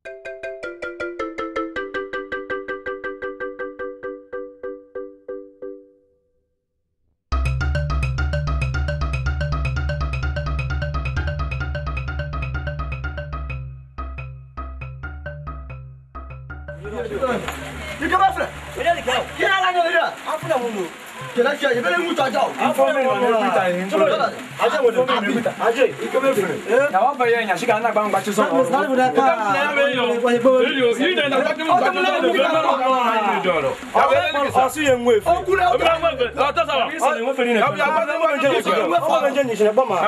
你干嘛去？ 回家里看， 你哪来的人？ 俺不能问路。 现在去，你别来我家教。 俺方面的会带，怎么了？俺这我这边会带，俺这一个没分。 na wa fa yẹn yasi ka na gbangba ti sọ ọ̀rọ̀. 哪里不带？ọsùn yẹn ń wé fún. Ọkùnrin ọ̀gá. ọsùn yẹn ń fẹ́ ní ẹ̀. ọmọ jẹ́ nìṣẹ́ bọ́ ma.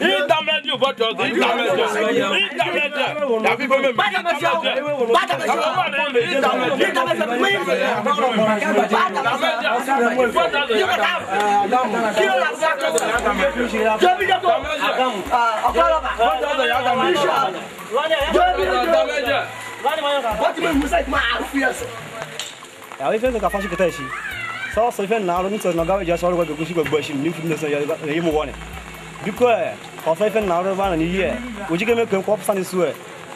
àwọn ife ka fasi kita si sọ sọ ife na ni sọ na gawe ja sọ ro ko kusi ko gbosi ni fi so ya ye mo woni biko e o fa ife na ro ba na ni ye o ji ke me ko psa ni su e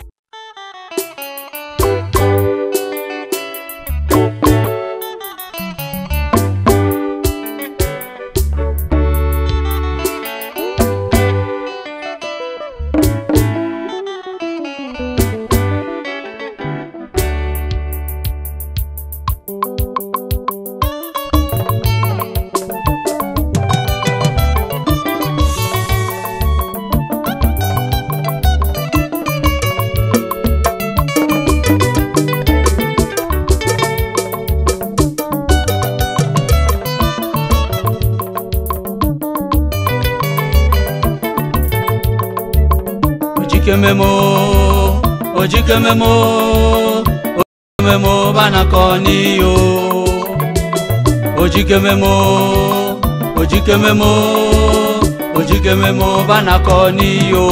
ojikememo ojikememo ojikememo banakọ n'iyo ojikememo ojikememo ojikememo banakọ n'iyo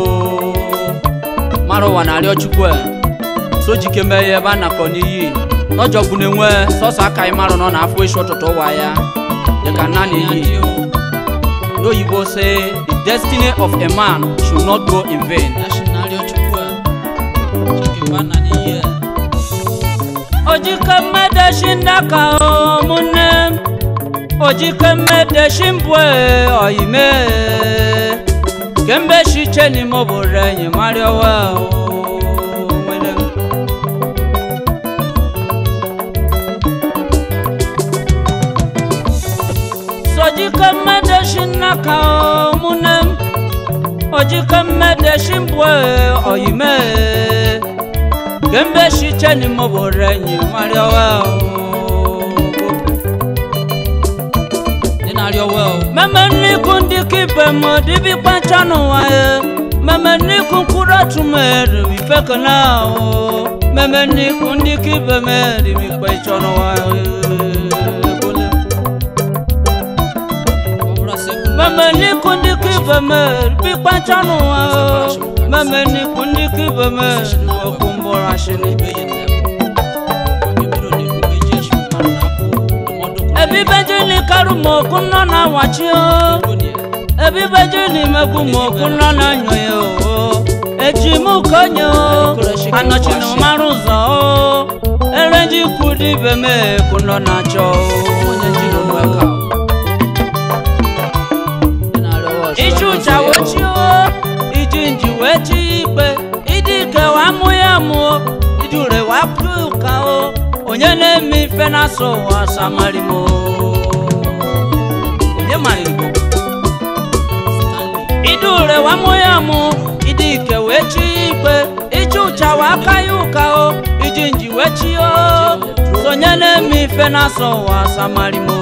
mara ụwa na-arịọ chukwu e so jikeme ya ebe a nakọ n'iyi n'ọjọgbu na-enwe sọsọ aka ị marụ nọ n'afọ eshi ọtụtụ ụwa ya dịka nna na-eyi n'oyibo say the destiny of a man should not go in vain. ojike mmedeshi ndaka ụmụnne m ojike mmedeshi mbue oyime kemgbe shiche n'ime obodo enyi marịọwa nwere m sojike mmedeshi nnaka ụmụnne m ojike mmedeshi mbue oyime kemgbe shiche n'ime obodo enyi marịọwa meme nniku ndị kibe m dibikpa ncha n'ụwa ya meme nniku mkpụrụ otu mere ifekena ahụ meme nniku ndị kibe m dibikpa ịchọ n'ụwa ya meme nniku ndị kibe m dibikpa ncha n'ụwa ya meme nniku ndị kibe m okwu mbụrụ ashịrị ebibejili karụ m okwu nọ na wachi o ebibejili megbu m okwu nọ na nyo ya o eji m konye o anọchina mara ụzọ o ereji kwu dibe m ekwu nọ na achọ o iji ụja wee chi o iji nji wee chi ikpe ịdị ike wa mụ ya mụọ ịdị ure wa pụ ụka o onye na-eme ife na-asọ ụwa samari m onye mara igbo ịdị ure wa mụ ya mụ ịdị ike wee chi ikpe iji ụcha wa aka ya ụka o iji nji wee chi o sonye na-eme ife na-asọ ụwa samari m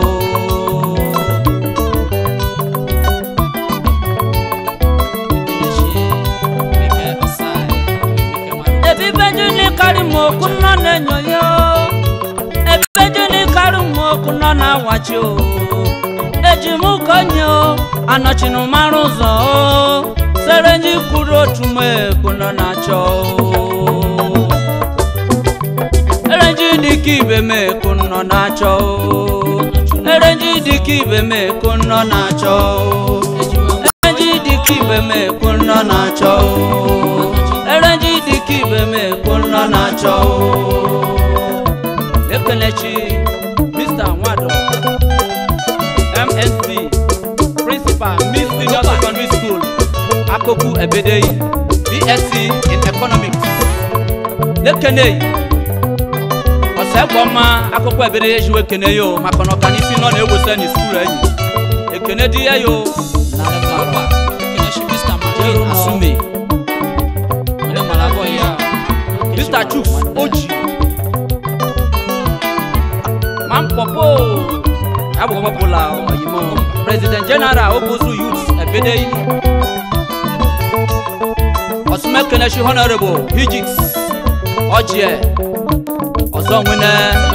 ebibejuni karị m okwu nọ na-enyo ya o ebibejuni karị m okwu nọ na-awachi o eji m konye o anọchinu mara ụzọ o sere nji kwuru otu m ekwu nọ na-achọ o erenji dịka ibe m ekwu nọ na-achọ o erenji dịka ibe m ekwu nọ na-achọ o erenji dịka ibe m ekwu nọ na-achọ o erenji dịka ibe m ekwu nọ principal miss senior secondary school akoku ebedeyi bsc in economics lekeneyi ọsẹ gbọma akụkọ ebere ya ejiwe ekene yo maka na ọkanifi nọ na-ewesa na skuul enyi ekene dị ya yo jeru asume mr chuks oji mampopo agbọgbọpụla ọyimo president general obozu youth ebedeyi ọsụmekeneshi honorable hijix ọjie ọzọ nwene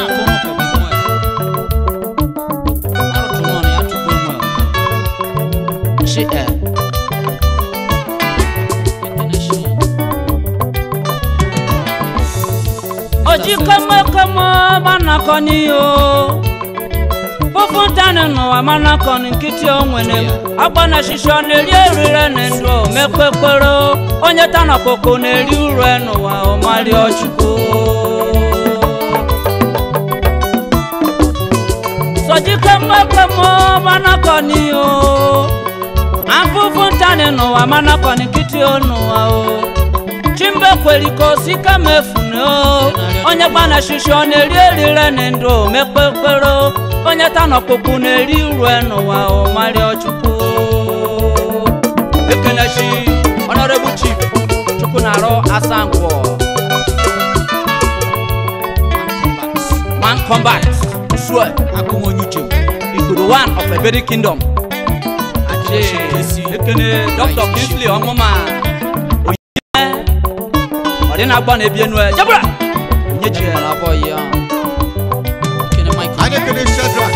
shi ẹ oji kọmọkọmọ manakọ n'iyo fúnfún tani nùwà manakọ ní nkịtị onwere agbana ṣiṣẹ ọ na-eri eriri na ndụ mekpekpero onye tana koko na-eri uru n'ụwa ọmali ọchukwu sọjí kọmọkọmọ manakọ n'iyo afúnfún tani nùwà manakọ ní nkịtị onụwa o chimbe kweliko sika mefune o onye gbana shishi ọ na-eri erire na ndụ mekpekpero onye tanọkpụkpụ na-eri uru n'ụwa ọmari ọchukwu ekeneshi honorable chief chukwu na-arụ asangwọ man combat usue akụmonyuche ikpuru one of eberi kingdom aje ekene dr kinsley ọmụma ọ dị na-agba na ebie nue jabra onye ji ya na-abọ ya Adekele Shadrach.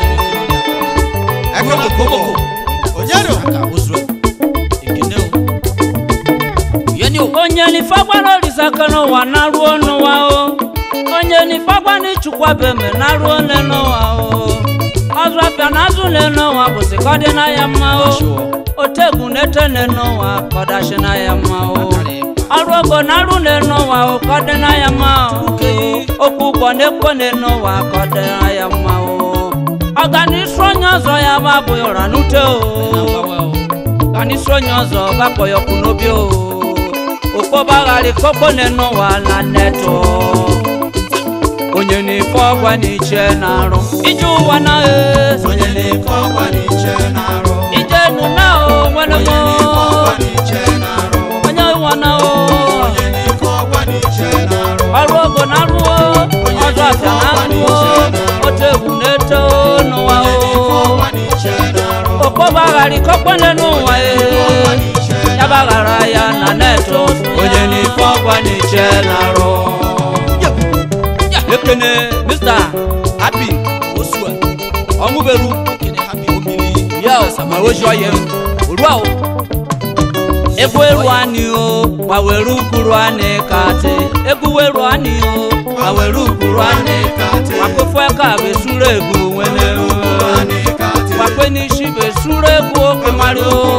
Eko Mokobo. Onyero. onye nifagwana olisaka n'ụwa na-aruo n'ụwa o onye nifagwana ịchụkwa beme na-aruo ne n'ụwa o ọzọ apịa na azụ ne n'ụwa bụsị ka ọ dị na ya mma o otegwu na-ete ne n'ụwa ka ọ dashi na ya mma o ọrụ ogo na-arụ ne n'ụwa o ka ọ dị na ya mma o okwu ụgbọ na-ekwe ne n'ụwa ka ọ dị na ya mma o ọganisu onye ọzọ ya bụ abụghị ụra n'ute o ọganisu onye ọzọ gbakpọ ya ọkụ n'obi o okpọbaghara kpọkpọ n'ụwa na netọ onye na-efe ọgwa n'iche na-arụ ije ụwa na Onye na-efe ọkwa n'iche na-arụ. ije nụ na o nwere Onye m na-efe ọkwa n'iche na-arụ. onye ụwa na o Onye na-efe ọkwa n'iche na-arụ. ọrụ ogo na-arụ o ọzọ afịa na-arụ o otu egwu na-eto n'ụwa Onye na-efe o ọkwa n'iche na-arụ. okpọbaghara kpọkpọ n'ụwa e Ọkwa n'iche ya baghara ya na netọ onye n'ife ọgwa n'iche na-arụ ekene mr happy osua ọmụberu ya ma oji ọya oru ahụ egwu eru anyị o ma were ukuru anyị kati egwu weru anyị o ma were ukuru anyị kati wakpofu aka bụ esuru egwu nwere Anyị ka dị. wakpe n'isi bụ esuru egwu oke mari o